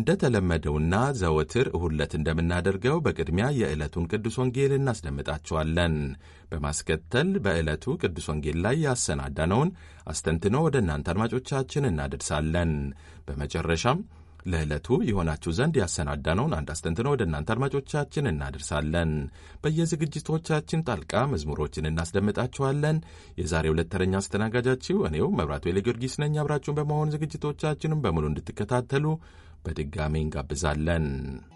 እንደተለመደውና ዘወትር እሁድ ዕለት እንደምናደርገው በቅድሚያ የዕለቱን ቅዱስ ወንጌል እናስደምጣችኋለን። በማስከተል በዕለቱ ቅዱስ ወንጌል ላይ ያሰናዳነውን አስተንትኖ ወደ እናንተ አድማጮቻችን እናደርሳለን። በመጨረሻም ለዕለቱ የሆናችሁ ዘንድ ያሰናዳነውን አንድ አስተንትኖ ወደ እናንተ አድማጮቻችን እናደርሳለን። በየዝግጅቶቻችን ጣልቃ መዝሙሮችን እናስደምጣችኋለን። የዛሬ ሁለት ተረኛ አስተናጋጃችሁ እኔው መብራቱ ጊዮርጊስ ነኝ። አብራችሁን በመሆን ዝግጅቶቻችንም በሙሉ እንድትከታተሉ በድጋሚ እንጋብዛለን።